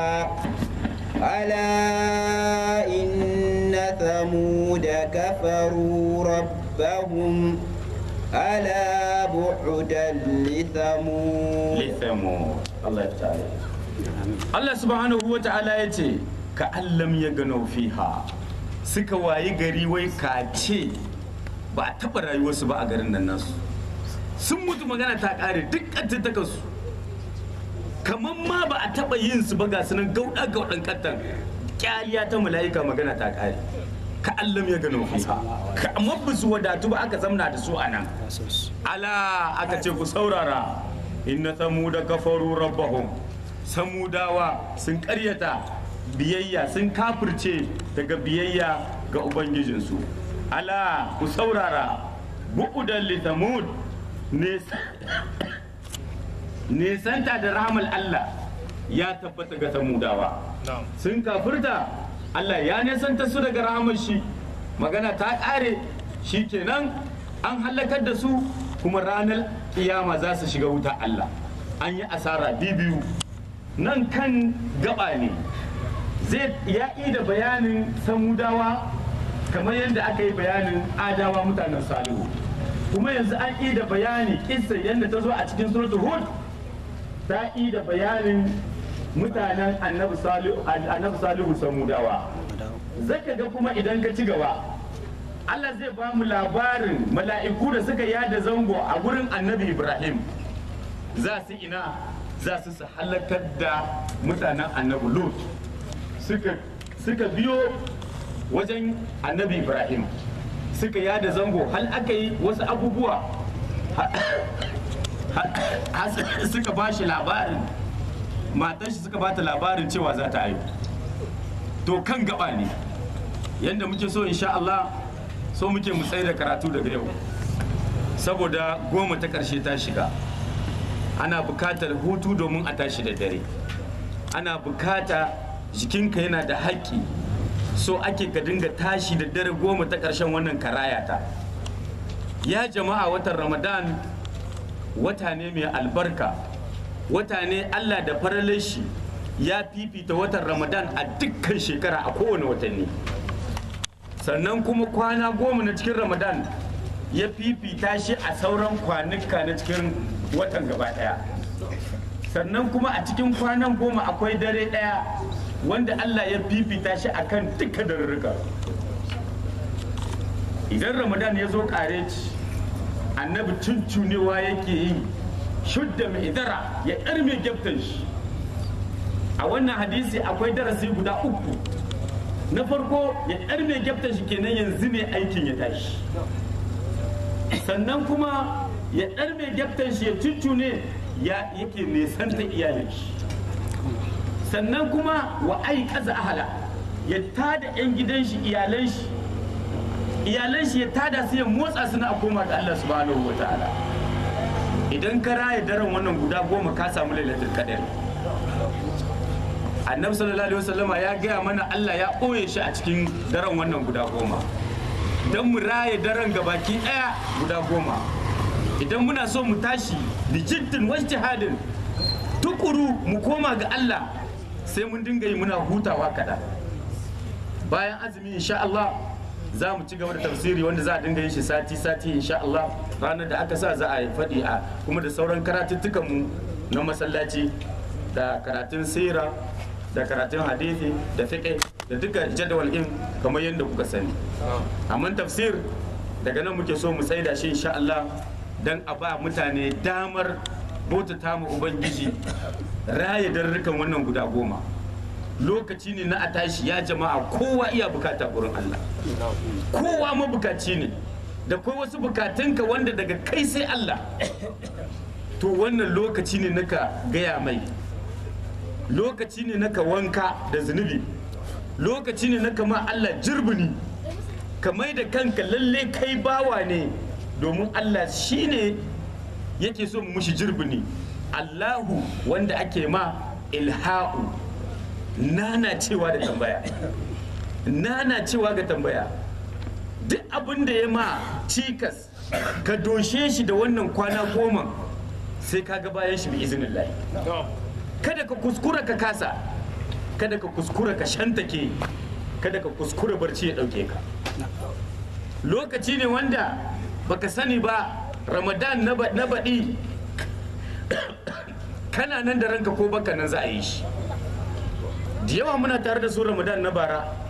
ألا إن ثمود كفروا ربهم ألا بعدا لثمود lithamo Allah ya tare Allah subhanahu wa ta'ala ya ce ka allam ya gano fiha suka wayi gari wai kace ba a taɓa rayuwarsu ba a garin nan nasu sun mutu magana ta ƙare duk ƙantattakarsu kamar ma ba a taɓa yin su ba ga sunan gauɗa gauɗan ƙattan ƙyaliya ta mala'ika magana ta ƙare ka allam ya gano fiha ka amma ba su wadatu ba aka zamna da su a nan ala aka ce ku saurara inna samuda kafaru rabbahum samudawa sun karyata biyayya sun kafirce daga biyayya ga ubangijinsu ala ku saurara bu'udan li samud nesanta da rahmal Allah ya tabbata ga samudawa sun kafirta Allah ya nesanta su daga rahamar shi magana ta ƙare shi kenan an halakar da su kuma ranar kiyama za su shiga wuta Allah an yi asara biyu nan kan gaba ne zai ya da bayanin samudawa kamar yadda aka yi bayanin adawa mutanen salihu kuma yanzu an yi da bayani kissa yadda ta zo a cikin suratul hud ta yi da bayanin mutanen annabi salihu samudawa zaka ga kuma idan ka ci gaba Allah zai ba mu labarin mala'iku da suka yada zango a gurin annabi Ibrahim za su ina za su su halakar da mutanen annabi Lut suka biyo wajen annabi Ibrahim suka yada zango hal aka yi wasu abubuwa suka ba shi labarin matan shi suka bata labarin cewa za ta haihu to kan gaba ne yadda muke so insha Allah so muke mu tsaye da karatu daga yau saboda goma ta karshe ta shiga ana bukatar hutu domin a tashi da dare ana bukata jikinka yana da haƙƙi so ake ka dinga tashi da dare goma ta ƙarshen wannan karaya ta ya jama'a watan ramadan wata ne mai albarka wata ne allah da faralin shi ya fifita watan ramadan a dukkan shekara a kowane watanni sannan kuma kwana goma na cikin ramadan ya fifita shi a sauran kwanuka na cikin watan gaba daya sannan kuma a cikin kwanan goma akwai dare daya wanda allah ya fifita shi akan duka darurruka idan ramadan ya zo kare ci annabi tuntunewa yake yi shudda mai idara ya ɗarme gyaftan shi a wannan hadisi akwai darasi guda uku na farko ya ɗarme gyaftan shi kenan yanzu ne aikin ya tashi sannan kuma ya ɗarme gyaftan shi ya tuntune ya yake nesanta iyalin shi sannan kuma wa ai kaza ahala ya tada 'yan gidan shi iyalan shi iyalan shi ya tada su ya motsa su na koma ga Allah subhanahu wa ta'ala idan ka raya daren wannan guda goma ka samu lailatul qadar annabi sallallahu alaihi wasallama ya gaya mana Allah ya ɓoye shi a cikin daren wannan guda goma don mu raya daren gabaki ɗaya guda goma idan muna so mu tashi da jiddin wajtihadin tukuru mu koma ga Allah sai mun dinga yi muna hutawa kaɗan bayan azumi insha Allah za mu ci gaba da tafsiri wanda za a dinga yin shi sati-sati insha Allah ranar da aka sa za a yi faɗi a kuma da sauran karatuttukan mu na masallaci da karatun sira da karatun hadithi da fiqh da duka jadawal in kamar yadda kuka sani amma tafsir daga nan muke so mu tsaida shi insha Allah dan a ba mutane damar bautata mu ubangiji raya darrukan wannan guda goma lokaci ne na a tashi ya jama'a kowa iya bukata gurin Allah kowa mabukaci ne da kai wasu bukatunka wanda daga kai sai Allah to wannan lokaci ne naka gaya mai lokaci ne naka wanka da zunubi lokaci ne naka ma Allah jirbini ka mai da kanka lalle kai bawa ne domin Allah shine yake so mu mushi jirbini Allahu wanda ake ma ilha'u nana cewa da tambaya nana cewa ga tambaya duk abin da ya ma cikas ka doshe shi da wannan kwana goma sai ka ga bayan shi bi izinin kada ka kuskura ka kasa kada ka kuskura ka shantake kada ka kuskura barci ya dauke ka lokaci ne wanda baka sani ba ramadan na baɗi kana nan da ranka ko baka nan za a yi shi da yawa muna tare da su ramadan na bara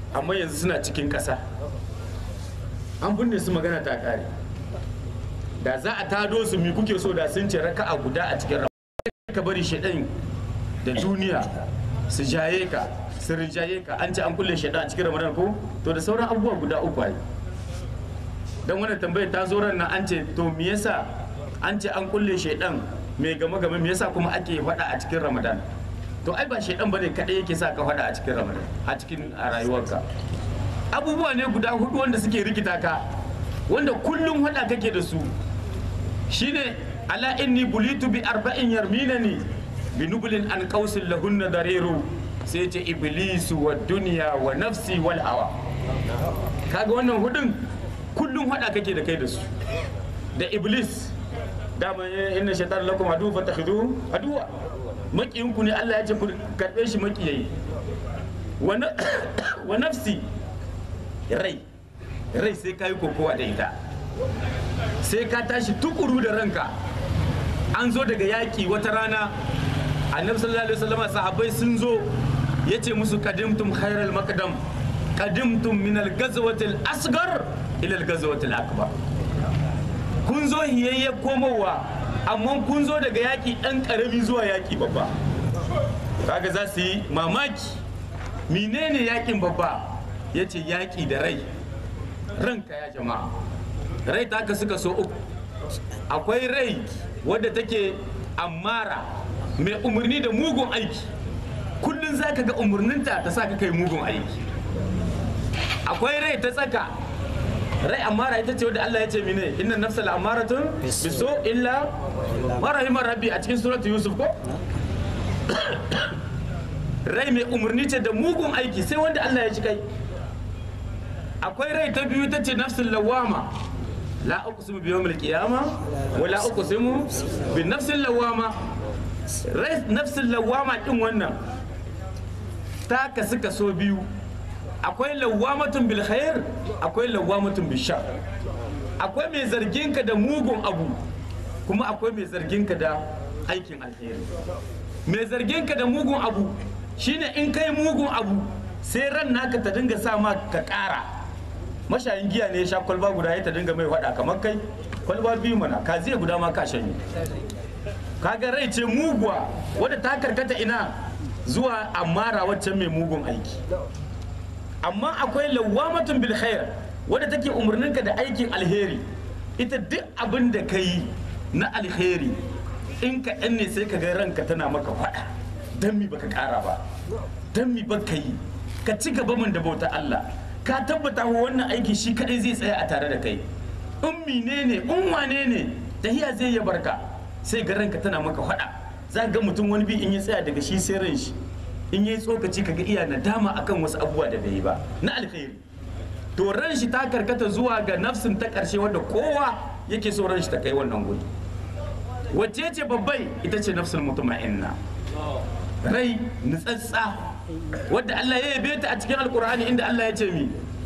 amma yanzu suna cikin ƙasa an binne su magana ta ƙare da za a tado su mi kuke so da sun ce raka'a guda a cikin ramadan ka bari shaɗan da duniya su jaye ka su rinjaye ka an ce an kulle shaɗan a cikin ramadan ko to da sauran abubuwa guda uku ai dan wannan tambayar ta zo ran nan an ce to me yasa an ce an kulle shaidan mai game game me yasa kuma ake faɗa a cikin ramadan to ai ba shaidan bane kadai yake sa ka faɗa a cikin ramadan a cikin a rayuwarka abubuwa ne guda hudu wanda suke rikita ka wanda kullum faɗa kake da su shine ala inni bulitu bi arba'in yarminani bi nublin an qausin lahunna dariru sai ce iblisu wa duniya wa nafsi wal hawa kaga wannan hudun kullum hada kake da kai da su da iblis dama inna shaitan lakum adu fattakhidhu aduwa makiyinku ne Allah ya ce ku karbe shi makiyayi wa na- wa nafsi rai rai sai kai kokowa da ita sai ka tashi tukuru da ranka an zo daga yaƙi wata rana annabi sallallahu alaihi wasallam sahabbai sun zo yace musu qadimtum khairal maqdam qadimtum min al-ghazwati al-asghar ila al-ghazwati al-akbar kun zo hiyayye komowa amma kun zo daga yaƙi ɗan ƙarami zuwa yaƙi babba kaga za su yi mamaki menene yaƙin babba ya ce yaƙi da rai ranka ya jama'a rai ta ka suka so uku akwai rai wadda take ammara mai umarni da mugun aiki kullum za ka ga umarninta ta sa ka kai mugun aiki akwai rai ta tsaka rai amara ita ce wadda Allah ya ce mine inna nafsal amaratun biso illa marahimar rabbi a cikin suratu yusuf ko rai mai umarni ce da mugun aiki sai wanda Allah ya ci kai akwai rai ta biyu ta ce nafsul lawama la uqsimu bi yawmil qiyama wa la uqsimu bi nafsil lawama rai nafsul lawama din wannan ta kasu kaso biyu akwai lawamatun bil khair akwai lawamatun bil shar akwai mai zargin ka da mugun abu kuma akwai mai zargin ka da aikin alheri mai zargin ka da mugun abu shine in kai mugun abu sai ran naka ta dinga sa ma ka kara mashayin giya ne ya sha kwalba guda ya ta dinga mai wada kamar kai kwalba biyu mana ka zai guda ma ka shanye kaga rai ce muguwa wadda ta karkata ina zuwa amara waccan mai mugun aiki amma akwai lawamatun bil khair wadda take umarninka da aikin alheri ita duk abin da ka yi na alheri in ka ɗan ne sai ka ga ranka tana maka faɗa don mi baka ƙara ba don mi baka yi ka ci gaba min da bauta Allah ka tabbata wa wannan aiki shi kaɗai zai tsaya a tare da kai in mine ne in wane ne tahiya zai ya barka sai ga ranka tana maka faɗa za ga mutum wani bi in ya tsaya daga shi sai ran shi in yi tsokaci kaga iya nadama akan wasu abubuwa da bai yi ba na alkhairi to ran shi ta karkata zuwa ga nafsin ta karshe wanda kowa yake so ran shi ta kai wannan guri wacce ce babbai ita ce nafsul mutuma'inna rai nutsatsa wadda Allah ya yabe ta a cikin alkur'ani inda Allah ya ce mi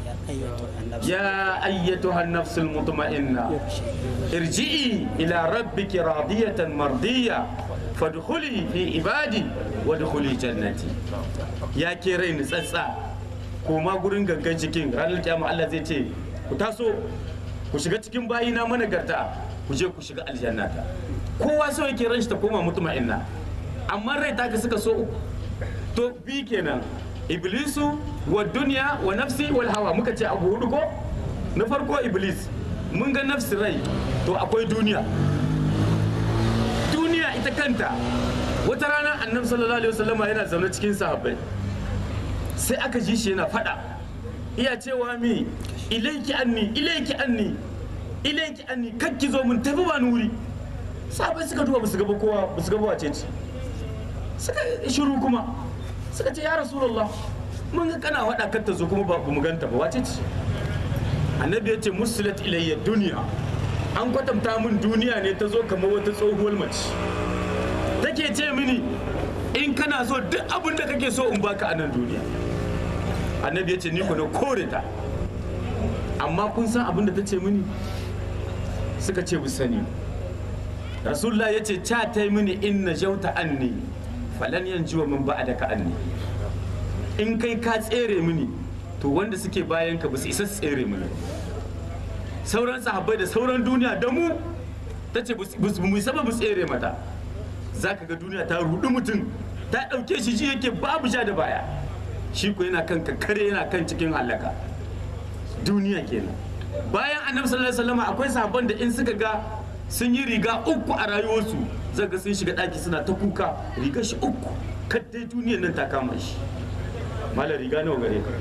ya ayyatuha nafsul mutuma'inna irji'i ila rabbiki radiyatan mardiya fadkhuli fi ibadi wadkhuli jannati ya ke rai ni tsatsa koma gurin gangan cikin ranar kiyama Allah zai ce ku taso ku shiga cikin bayina managarta ku je ku shiga aljannata kowa so yake ran shi ta koma mutma'inna amma rai ta ka suka so uku to bi kenan iblisu wa duniya wa nafsi wal hawa muka ce abu hudu ko na farko iblis mun ga nafsi rai to akwai duniya duniya ita kanta wata rana annabi sallallahu alaihi wasallam yana zaune cikin sahabbai sai aka ji shi yana fada iya cewa mi ilaiki anni ilaiki anni ilaiki anni kakki zo mun tafi ba nuri sahabbai suka duba basu gaba kowa basu gaba wace ce suka shiru kuma suka ce ya rasulullah mun ga kana wada kar ta zo kuma ba mu ganta ba wace ce annabi ya ce musilat ilayya duniya an kwatanta min duniya ne ta zo kamar wata tsohuwar mace take ce mini in kana so duk abin da kake so in baka a nan duniya annabi ya ce ni ku na kore ta amma kun san abin da ta ce mini suka ce bu sani rasulullah ya ce ca ta yi mini in na jauta anni falan yanzu wa min ba'adaka anni in kai ka tsere mini to wanda suke bayan ka ba su isa su tsere mana sauran sahabbai da sauran duniya da mu ta ce mu isa ba mu tsere mata za ka ga duniya ta rudu mutum ta ɗauke shi shi yake babu sha da baya shi ko yana kan kare yana kan cikin halaka duniya kenan bayan annabi sallallahu alaihi wasallam akwai sahabban da in suka ga sun yi riga uku a rayuwarsu zai ga sun shiga ɗaki suna ta kuka rigar shi uku kaddai duniyar nan ta kama shi malar riga nawa gare ka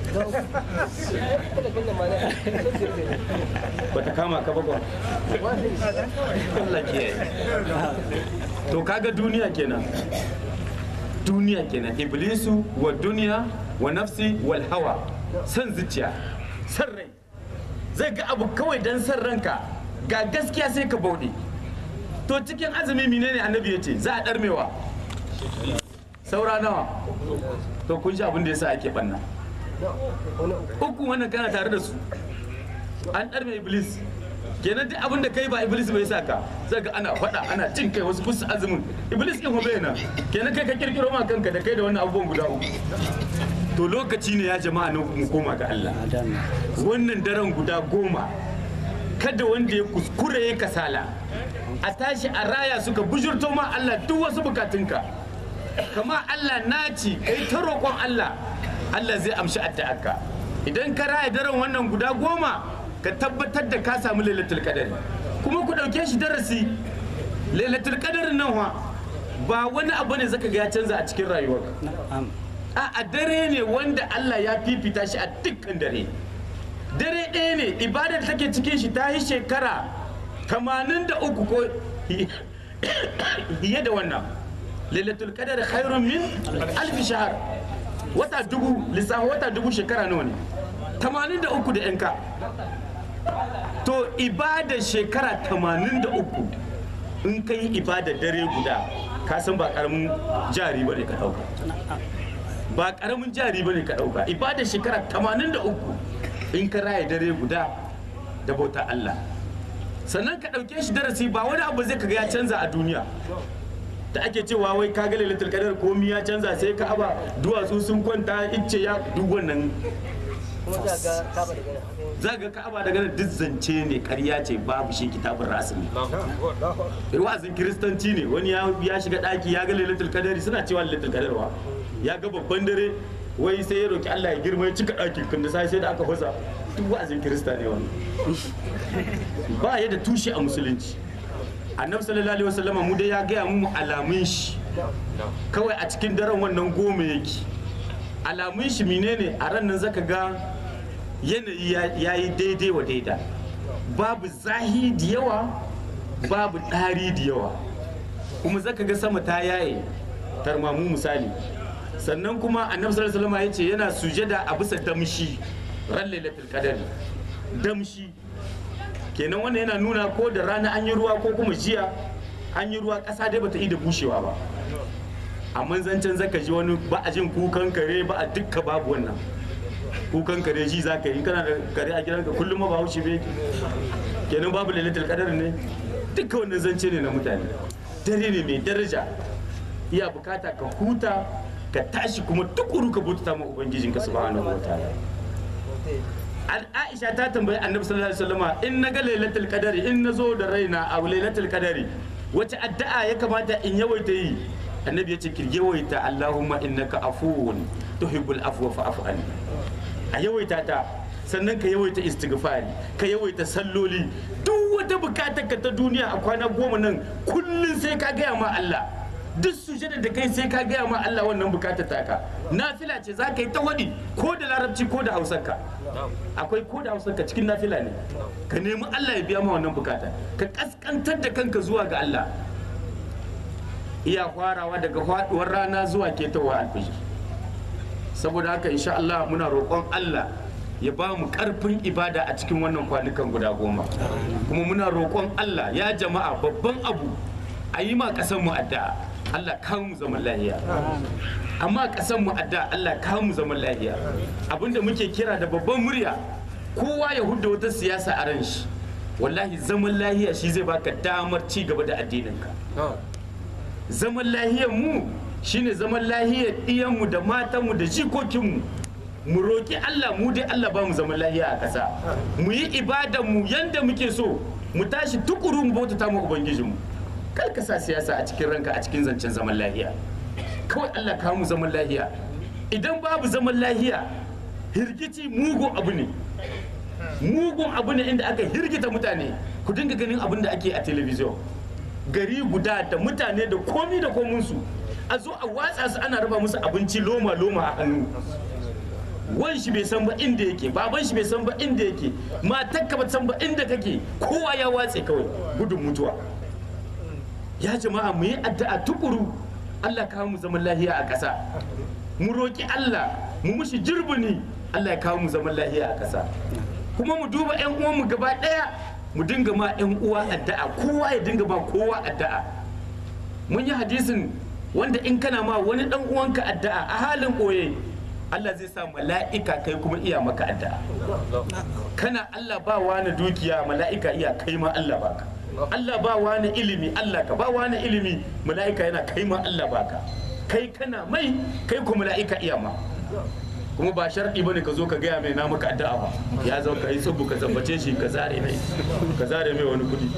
bata kama ka ba ba Allah kiyaye to kaga duniya kenan duniya kenan iblisu wa duniya wa nafsi wal hawa san zuciya san rai zai ga abu kawai dan san ranka ga gaskiya sai ka bauɗe to cikin azumi menene annabi ya ce za a ɗarmewa saura nawa to kun ji abin da yasa ake banna uku wannan kana tare da su an ɗarme iblis kenan duk abin da kai ba iblis bai sa ka sai ga ana faɗa ana cin kai wasu kusa azumin iblis ɗin hobe na kenan kai ka kirkiro ma kanka da kai da wannan abubuwan guda uku to lokaci ne ya jama'a na mu koma ga Allah wannan daren guda goma kada wanda ya kuskure ya kasala a tashi a raya suka bujurto ma Allah duk wasu bukatunka kama Allah naci kai ta roƙon Allah Allah zai amshi addu'arka idan ka raya daren wannan guda goma ka tabbatar da ka samu lailatul qadari kuma ku ɗauke shi darasi lailatul qadarin nan wa ba wani abu ne zaka ga ya canza a cikin rayuwarka a dare ne wanda Allah ya fifita shi a dukkan dare dare ɗaya ne ibadar take cikin shi ta yi shekara 83 ko fiye da wannan lailatul qadar khairun min alf shahr wata dubu lissafin wata dubu shekara nawa ne 83 da yanka to ibada shekara 83 in ka yi ibada dare guda ka san ba karamin jari ba ne ka dauka ba karamin jari ba ne ka dauka ibada shekara 83 in ka raya dare guda da bauta Allah sannan ka ɗauke shi darasi ba wani abu zai kaga ya canza a duniya da ake cewa wai ka ga lailatul qadar komi ya canza sai ka aba duwatsu sun kwanta icce ya duk wannan za ga ka'aba daga nan duk zance ne ƙarya ce babu shi kitabun rasmi wa'azin kiristanci ne wani ya shiga ɗaki ya ga lailatul qadari suna cewa lailatul qadar wa ya ga babban dare wai sai ya roki Allah ya girma ya cika ɗakin kan da sai sai da aka fasa duk wa'azin kirista ne wannan ba ya da tushe a musulunci annabi sallallahu alaihi wasallama mu dai ya gaya mu alamun shi kawai a cikin daren wannan goma yake alamun shi menene a ran nan zaka ga yanayi ya yi daidai wa daida babu zahi da yawa babu ɗari da yawa kuma zaka ga sama ta yaye tarmamu misali sannan kuma annabi sallallahu alaihi wasallam ya ce yana sujada a bisa damshi ran lailatul qadar damshi kenan wannan yana nuna ko da rana an yi ruwa ko kuma jiya an yi ruwa ƙasa dai bata yi da bushewa ba amma zancen zaka ji wani ba a jin kukan kare ba a dukka babu wannan kukan kare shi za ka yi kana da kare a gidanka kullum ma ba haushi bai kenan babu lailatul qadar ne duka wannan zance ne na mutane dare ne mai daraja iya bukata ka huta ka tashi kuma tukuru ka bauta ma ubangijinka subhanahu wataala Aisha ta tambayi Annabi sallallahu alaihi wasallama in naga lailatul qadari in nazo da raina a lailatul qadari wace addu'a ya kamata in yawaita yi Annabi ya ce ki yawaita Allahumma innaka afuwun tuhibbul afwa fa'fu anni a yawaita ta sannan ka yawaita istighfari ka yawaita salloli duk wata bukatar ka ta duniya a kwana goma nan kullun sai ka gaya ma Allah duk sujada da kai sai ka gaya ma Allah wannan bukatar taka nafila ce za ka yi ta wadi ko da larabci ko da hausarka akwai ko da hausarka cikin nafila ne ka nemi Allah ya biya ma wannan bukata ka kaskantar da kanka zuwa ga Allah iya farawa daga faduwar rana zuwa ketawa alfijir saboda haka insha Allah muna roƙon Allah ya ba mu ƙarfin ibada a cikin wannan kwanukan guda goma kuma muna roƙon Allah ya jama'a babban abu a yi ma ƙasar mu addu'a Allah kawo mu zaman lahiya amma ƙasar mu addu'a Allah kawo mu zaman lahiya abinda muke kira da babban murya kowa ya hudda wata siyasa a ran shi wallahi zaman lahiya shi zai baka damar ci gaba da addininka zaman lahiyar mu shine zaman lahiyar iyanmu da matanmu da jikokinmu mu roki Allah mu dai Allah ba mu zaman lahiya a ƙasa mu yi ibadan mu yanda muke so mu tashi tukuru mu bautata mu ubangijinmu kar ka sa siyasa a cikin ranka a cikin zancen zaman lahiya kawai Allah kawo mu zaman lahiya idan babu zaman lahiya hirgici mugun abu ne mugun abu ne inda aka hirgita mutane ku dinga ganin abin da ake a telebijin gari guda da mutane da komi da kominsu a zo a watsa su ana raba musu abinci loma loma a hannu wan shi bai san ba inda yake baban shi bai san ba inda yake matar ka ba san ba inda kake kowa ya watse kawai gudun mutuwa ya jama'a mu yi addu'a tukuru Allah kawo mu zaman lahiya a ƙasa mu roki Allah mu mushi jirbini Allah ya kawo mu zaman lahiya a ƙasa kuma mu duba 'yan uwanmu gaba ɗaya mu dinga ma 'yan uwa addu'a kowa ya dinga ma kowa addu'a mun yi hadisin wanda in kana ma wani dan uwanka addu'a a halin ɓoye Allah zai sa mala'ika kai kuma iya maka addu'a kana Allah ba wani dukiya mala'ika iya kai ma Allah baka Allah ba wani ilimi Allah ka ba wani ilimi mala'ika yana kai ma Allah baka kai kana mai kai kuma mala'ika iya ma kuma ba sharɗi bane ka zo ka gaya mai na maka addu'a ba ya zo ka yi tsubu ka zambace shi ka zare mai ka zare mai wani kuɗi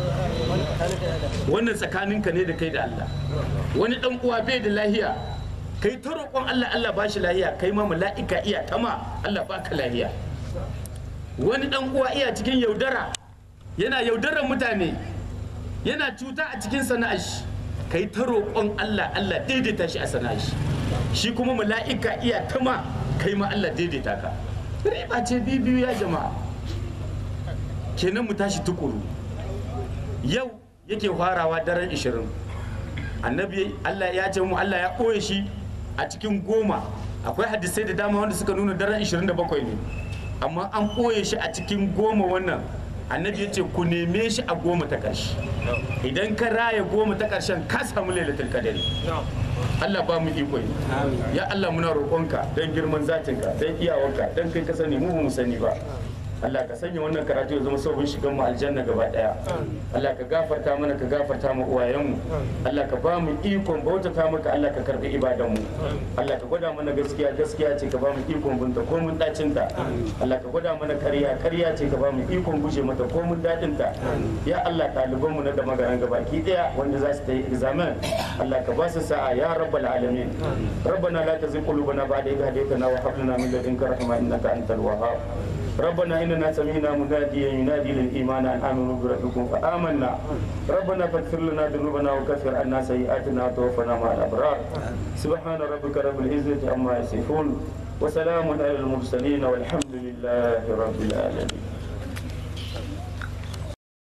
wannan tsakaninka ne da kai da Allah wani dan uwa bai da lahiya kai ta roƙon Allah Allah ba shi lahiya kai ma mala'ika iya tama Allah baka lahiya wani dan uwa iya cikin yaudara yana yaudarar mutane yana cuta a cikin sana'ar shi kai ta roƙon Allah Allah daidaita shi a sana'ar shi shi kuma mala'ika iya tama kai ma Allah daidaita ka riba ce biyu ya jama'a kenan mu tashi tukuru yau yake farawa daren 20 annabi Allah ya ce mu Allah ya ɓoye shi a cikin goma akwai hadisai da dama wanda suka nuna daren 27 ne amma an ɓoye shi a cikin goma wannan annabi ya ce ku neme shi a goma ta ƙarshe idan ka raya goma ta ƙarshen ka samu lailatul qadari Allah ba mu iko yi ya Allah muna roƙonka don girman zatinka don iyawarka don kai ka sani mu ba mu sani ba Allah ka sanya wannan karatu ya zama sabon shigan mu aljanna gaba daya Allah ka gafarta mana ka gafarta mu uwayenmu Allah ka ba mu ikon bautata maka Allah ka karbi ibadan mu Allah ka gwada mana gaskiya gaskiya ce ka ba mu ikon bunta ko mun dacin ta Allah ka gwada mana ƙarya ƙarya ce ka ba mu ikon guje mata ko mun dadin ta ya Allah ɗaliban mu na da magaran gabaki daya wanda za su ta yi examen Allah ka ba su sa'a ya rabbal alamin ربنا لا تزغ قلوبنا بعد إذ هديتنا وهب لنا من لدنك رحمة إنك أنت الوهاب ربنا إننا سمعنا مناديا ينادي للإيمان أن آمنوا بربكم فآمنا ربنا فاغفر لنا ذنوبنا وكفر عنا سيئاتنا وتوفنا مع الأبرار سبحان ربك رب العزة عما يصفون وسلام على المرسلين والحمد لله رب العالمين